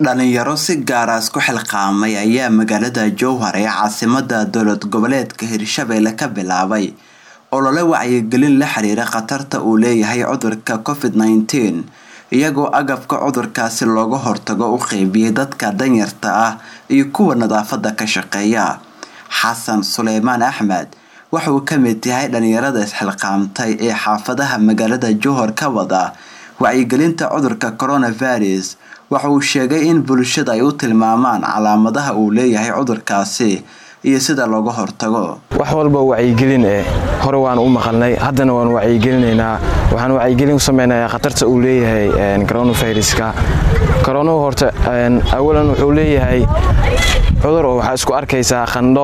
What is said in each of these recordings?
dhalinyaro si gaara isku xilqaamay ayaa magaalada jowhar ee caasimada dowlad goboleedka hirshabelle ka bilaabay olole wacyigelin la xiriira khatarta uu leeyahay cudurka covid nneteen iyagoo agabka cudurkaasi looga hortago u qeybiyay dadka danyarta ah iyo kuwa nadaafada ka shaqeeya xasan suleymaan axmed waxauu ka mid yahay dhalinyarada isxilqaamtay ee xaafadaha magaalada jowhar ka wada wacyigelinta cudurka coronavirus waxa uu sheegay in bulshada ay u tilmaamaan calaamadaha uu leeyahay cudurkaasi iyo sida looga hortago wax walba wacyigelin eh hore waan u maqalnay haddana waan wacyigelinaynaa waxaan wacyigelin ku samaynayaa khatarta uu leeyahay coronaviruska koronuhu horta awalan wuxuu leeyahay cudur oo waxaa isku arkaysaa qandho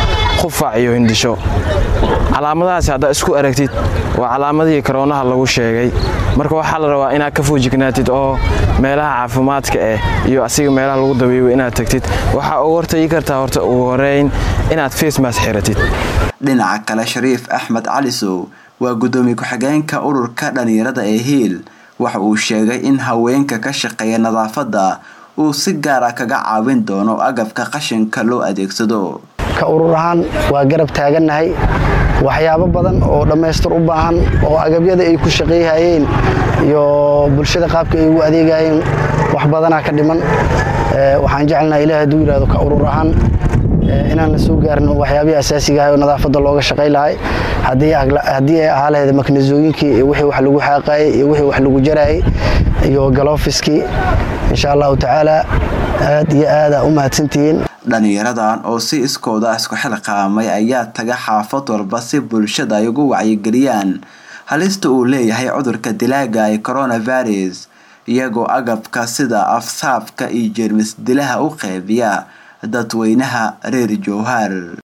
qufac iyo hindhisho calaamadahaasi haddaa isku aragtid waa calaamadihii koroonaha lagu sheegay marka waxaa la rabaa inaad ka foojignaatid oo meelaha caafimaadka ah iyo asiga meelaha lagu dabeeyo inaad tagtid waxaa ugu hortagi kartaa horta ugu horeyn inaad facemas xiratid dhinaca kale shariif axmed calisow waa gudoomiye ku-xigeenka ururka dhalinyarada ee hiil waxa uu sheegay in haweenka ka shaqeeya nadaafadda uu si gaara kaga caawin doono agabka qashinka loo adeegsado ka urur ahaan waa garab taagannahay waxyaabo badan oo dhammaystir u baahan oo agabyada ay ku shaqeeyhayeen iyo bulshada qaabka ay ugu adeegayeen wax badanaa ka dhiman waxaan jecelnaha ilaah hadduu yidhahdo ka urur ahaan inaan la soo gaarno waxyaabihii asaasigahay oo nadaafadda looga shaqay lahay haddii ay ahaa lahayd maknasooyinkii iyo wixii wax lagu xaaqayay iyo wixii wax lagu jarayay iyo galoofiskii insha allahu tacaala aad iyo aadaa u mahadsantihiin dhalinyaradan oo si iskooda isku xilqaamay ayaa taga xaafad walba si bulshada ay ugu wacyigeliyaan halista uu leeyahay cudurka dilaaga ee coronavirus iyagoo agabka sida afsaabka iyo jeermis dilaha u qeybiya dadweynaha reer jowhar